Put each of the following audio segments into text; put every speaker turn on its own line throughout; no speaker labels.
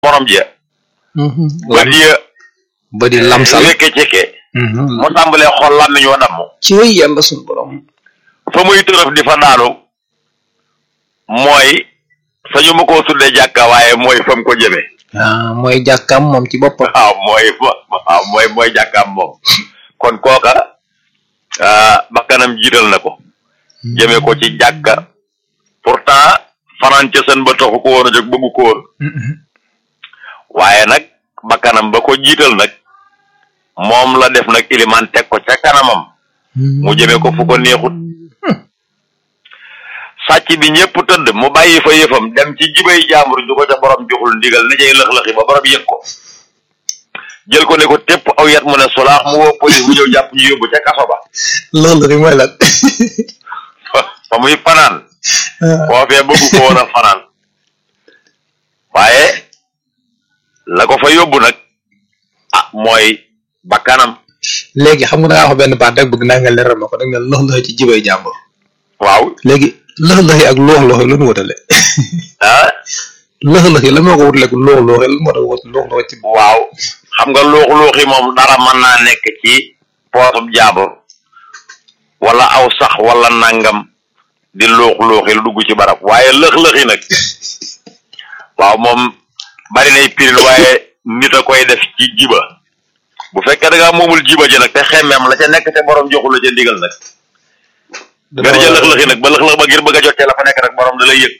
morom ja bët ya
ba di lamsal
wekke cekke mu tàmbalee xool làmmiñ wa damm
ci yàlla suñu borom
fa muy tërëf di fa daanu mooy sañu ma koo tuddee jàkka waaye mooy fa mu ko jëmee
ah mooy jàkkaam moom ci boppam
waaw mooy waaw mooy mooy jàkkaam moom kon kooka bakkanam jiital na ko jëmee ko ci jàkka pourtant fanaan ca sën ba taxu ko woon a jóg bëggu ko woon waaye nag bakkanam ba ko jiital nag moom la def nag ilimaan teg ko ca kanamam mu jëmee ko fu ko neexut sàcc bi ñëpp tëdd mu bàyyi fa yëfam dem ci jibay jaambur ju ko ca borom joxul ndigal na cay lëx-lëxi ba borom yëg ko jël ko ne ko tépp aw yat mu ne sulaax mu woo police bu ñëw jàpp ñu yóbbu ca kaso ba
loolu rek mooy lan
fa muy fanaan foofee bëggu ko woon a fanaan waaye la ko fa yóbbu nag ah mooy bakkanam
léegi xam nga da ngaa wax benn baat rek bëgg naa nga leeral ma ko da nga ne lox loxi ci jibay jàmbur
waaw
léegi lox loxi ak loox loxi lu nu wutale
ah
lox loxi la moo ko wutale ak loox loxi la moo tax wut loox loxi ci
waaw xam nga luux-luuxi moom dara mën naa nekk ci poosub jaabur wala aw sax wala nangam di luux-luuxi lu dugg ci barab waaye lëx-lëxi nag waaw moom bari nay piril waaye nit a koy def ci jiba bu fekkee da ngaa moomul jiba ji nag te xemmeem la ca nekk te borom joxul la ca ndigal nag nga di ca lëx-lëxi nag ba lëx-lëx ba ngir bëgg a jot ca la fa nekk nag borom da lay yëg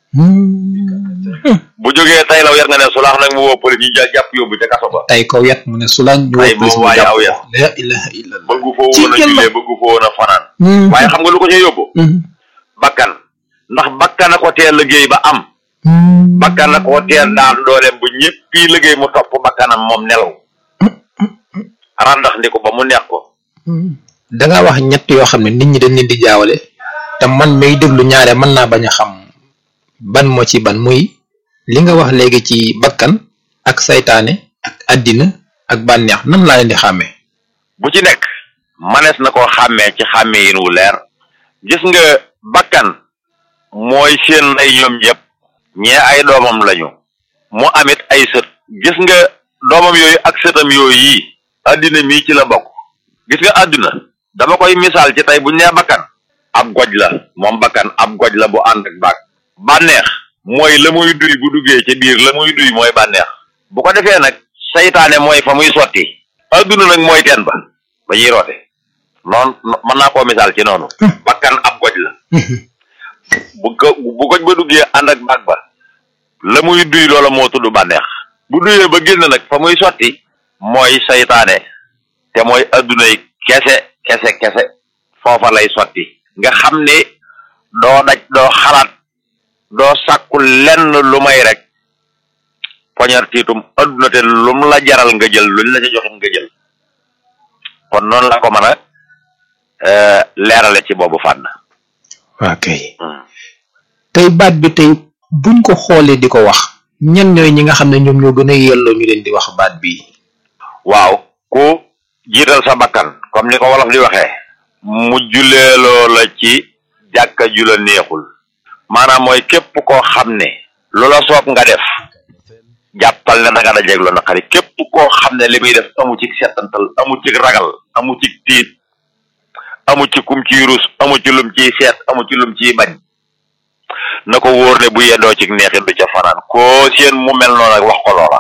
bu jógee tay law yar nga ne sulaax nag mu woo police ñu ja jàpp yóbbu ca kaso ba
tay kaw yat mu ne sulaan ñu
Tay
woo police
moom
mu
waaye
jàpp
aw
ko
yat.
la ilaha illallah
bëggu foo
Ci
woon a
yàlla.
jullee bëggu foo woon a fanaan waaye xam nga lu ko ca yóbbu bakkan ndax bakkan a ko teel liggéey ba am bakkan a ko teel daan dooleem bu ñëppi liggéey mu topp bakkanam moom nelaw randax ndi ko ba mu neex ko
da nga wax ñett yoo xam ne nit ñi dañ leen di jaawale te man may déglu ñaare mën naa bañ a xam ban moo ci ban muy li nga wax léegi ci bakkan ak saytaane ak àddina ak bànneex nan laa leen di xàmmee
bu ci nekk manees na koo xàmmee ci xàmmee yin wu leer gis nga bakkan mooy seen ay ñoom ñëpp ñee ay doomam lañu mu amit ay sët gis nga doomam yooyu ak sëtam yooyu yi àddina mii ci la bokk gis nga àdduna dama koy misaal ci tey buñ nee bakkan ab goj la moom bakkan ab goj la bu ànd ak baag bànneex mooy la muy duy bu duggee ci biir la muy duy mooy bànneex bu ko defee nag saytaane mooy fa muy sotti àdduna nag mooy teen ba ba ñuy roote noonu mën naa koo misaal ci noonu bakkan ab goj la bu ko bu goj ba duggee ànd ak baag ba la muy duy loola moo tudd bànneex bu duyee ba génn nag fa muy sotti mooy saytaane te mooy adduna yi kese kese kese foofa lay sotti nga xam ne doo daj doo xalaat doo sàkku lenn lu may rek poñar tiitum adduna te lum la jaral nga jël luñ la ca joxit nga jël kon noonu la ko mën a euh, leerale ci boobu fànn
ok tey baat bi tey buñ ko xoolee di ko wax ñan ñooy ñi nga xam ne ñoom ñoo gën a yelloo ñu leen di wax baat bi
waaw ku jiital sa bakkan comme ni ko wolof di waxee mu juleeloo la ci jàkka ju la neexul maanaam mooy képp koo xam ne lu la soob nga def jàppal ne da nga dajeeg lu naqari képp koo xam ne li muy def amu ci settantal amu ci ragal amu ci tiit amu ci kum ciy rus amu ci lum ciy seet amu ci lum ciy bañ na ko wóor ne bu yendoo ci neexit du ca fanaan koo seen mu mel noonu ak wax ko loola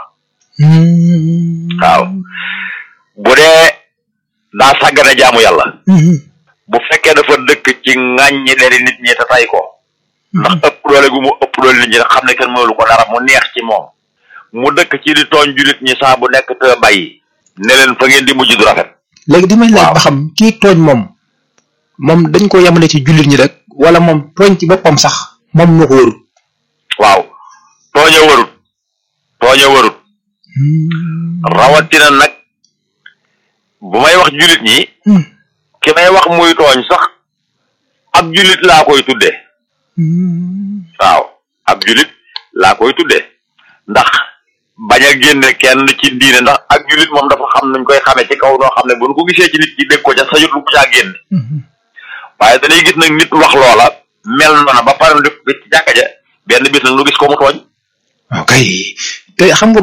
waaw bu dee daa sàggane jaamu yàlla bu fekkee dafa dëkk ci ŋàññi deri nit ñi te tay ko ndax ëpp doole gu mu ëpp doole nit ñi nga xam ne kenn mënulu ko dara mu neex ci moom mu dëkk ci di tooñ julit ñi saa bu nekk te bàyyi ne leen fa ngeen di mujj du rafet
léegi di may laaj
Waaw.
ba xam kii tooñ moom moom dañ ko yemale ci jullit ñi rek wala moom tooñ ci boppam sax moom moo ko warut
waaw tooña warut tooña warut rawatina nag bu may wax julit ñi ki may wax muy tooñ sax ab julit laa koy tuddee waaw ab julit laa koy tuddee ndax bañ a génne kenn ci diine ndax ak julit moom dafa xam nuñ koy xamee ci kaw noo xam ne bu ñu ko gisee ci nit ki dégg ko ca sajut lu ko caa génn waaye dañuy gis nag nit wax loola mel noona ba pare def ko ci jàkka ja benn bis nag nu gis ko mu tooñ
ok te xam nga